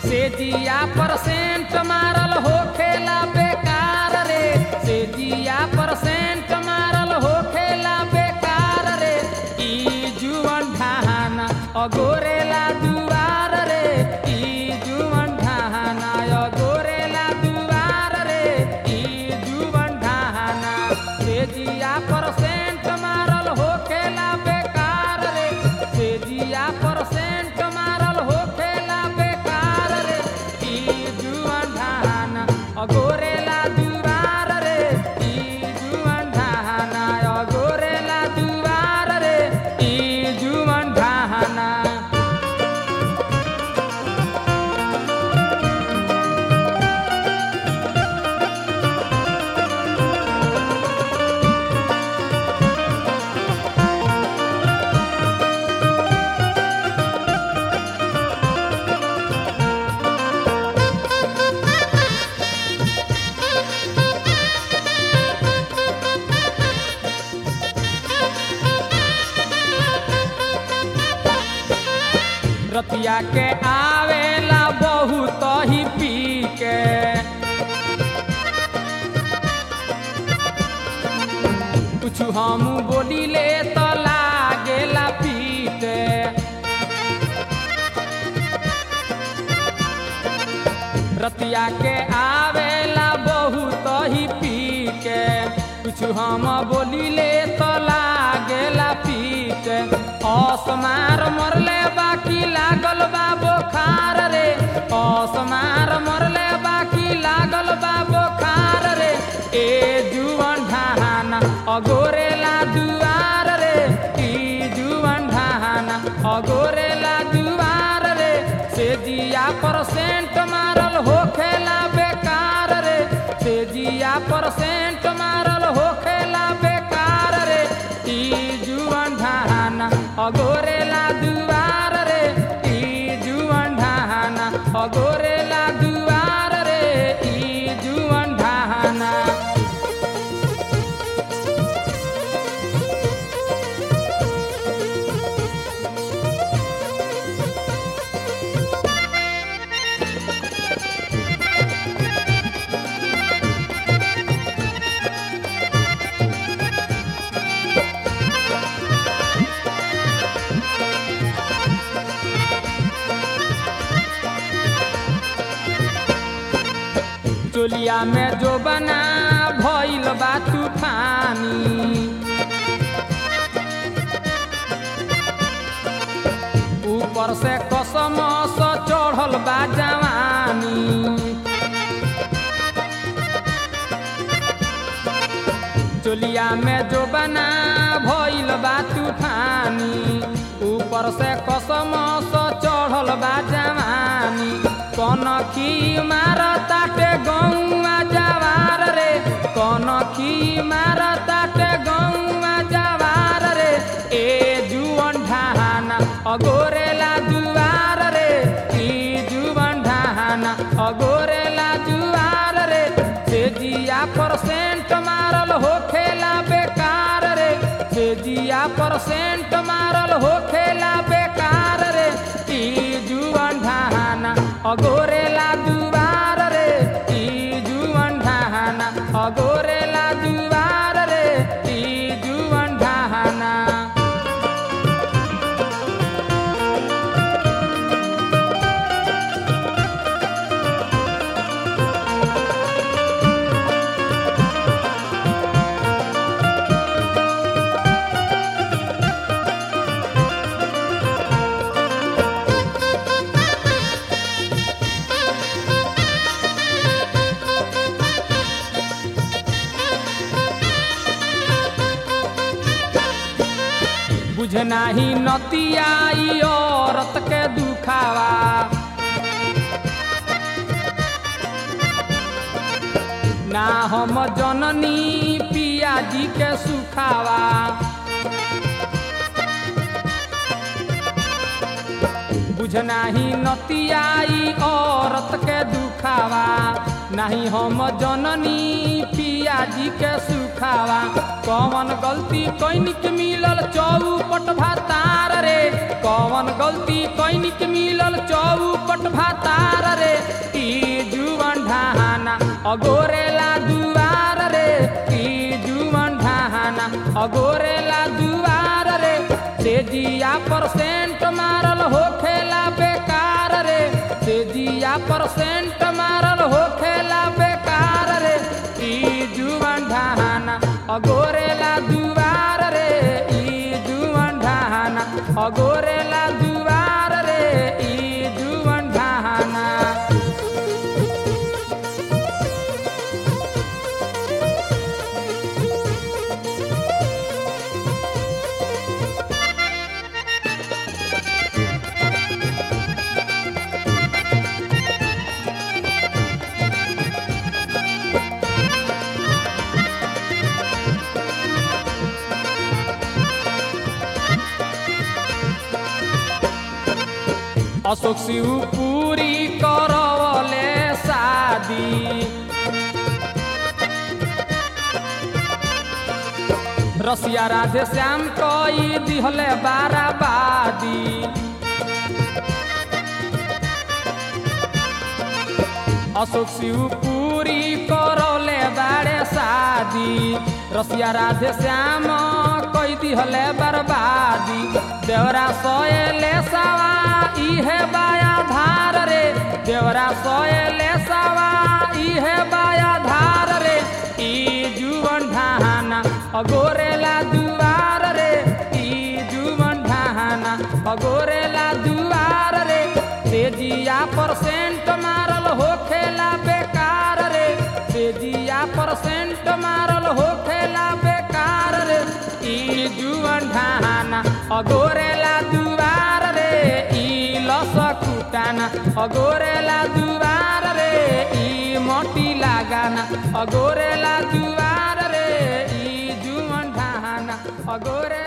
से जिया परसेंट मारल होखेला बेकार रे से जिया परसेंट मारल होखेला बेकार रे ई जुवन ढाहना अगोरेला दुआर रे ई जुवन ढाहना अगोरेला दुआर रे ई जुवन ढाहना से जिया परसेंट मारल होखेला बेकार रे से जिया परसेंट मारल होखेला बेकार रे ई जुवन ढाहना अगोरेला दुआर रे ई जुवन ढाहना अगोरेला दुआर रे ई जुवन ढाहना रतिया के आवेला बहुत ही पी के कुछ हम बोलिले तो लागेला पीटे रतिया के आवेला बहुत ही पी के कुछ हम बोलिले तो लागेला पीट असमार मरले बाकी लागल बा बोखार रे असमार मरले बाकी लागल बा बोखार रे ए जुवन ढाहाना अगोरेला दुआर रे ई जुवन ढाहाना अगोरेला दुआर रे से जिया परसेंट मारल होखेला बेकार रे से जिया परसेंट मारल होखेला बेकार रे ई जुवन ढाहाना अगोरेला दुआर रे ई जुवन ढाहाना अगोरेला दुआर रे ई जुवन ढाहाना चोलिया में जो बना भइल बा तूफानी ऊपर से कसम स चढ़ल बा जवानी चोलिया में जो बना भइल बा तूफानी ऊपर से कसम स चढ़ल बा जवानी कौन की मार ताटे गौआ जवार रे कौन की मार ताटे गौआ जवार रे ए जुवन ढाहाना अगोरेला दुआर रे ई जुवन ढाहाना अगोरेला जुआर रे से जिया परसेंट मारल होखेला बेकार रे से जिया परसेंट मारल होखेला बेकार रे ई जुवन ढाहाना अगोरेला दुआर रे ई जुवन ढाहाना अगोरेला दुआर रे ई जुवन ढाहाना बुझनाही नतियाई औरत के दुखावा ना हम जननी पिया जी के सुखावा बुझनाही नतियाई औरत के दुखावा नहीं हम जननी पिया जी के सुखावा कौन गलती कैन के मिलल चौपट भातार रे कौन गलती दैनिक मिलल चौपट भातार रे ई जुवन ढाहाना अगोरेला दुआर रे ई जुवन ढाहाना अगोरेला दुआर रे तेजिया परसेंट मारल होखेला बेकार रे तेजिया परसेंट मारल होखेला बेकार रे ई जुवन ढाहाना अगोरेला दुआर रे ई जुवन ढाहाना अगोरेला दुआर रे ई जुवन ढाहाना अशोक शिव पूरी करवले शादी रसिया राधे श्याम कई दिहले बाराबादी अशोक शिव पूरी करौले बाड़े शादी रसिया राधे श्याम कई दिहले बर्बादी देवरा सोएले सवा इहे बाया धार रे देवरा सोएले सवा इहे बाया धार रे ई जुवन ढाहाना अगोरेला दुआर रे ई जुवन ढाहाना अगोरेला दुआर रे तेजिया परसेंट मारल होखेला बेकार रे तेजिया परसेंट मारल होखेला बेकार रे ई जुवन ढाहाना अगोरेला दुआर रे ई लस कुटाना अगोरेला दुआर रे ई मोटी लगाना अगोरेला दुआर रे ई जुवन ढाहाना अगोरे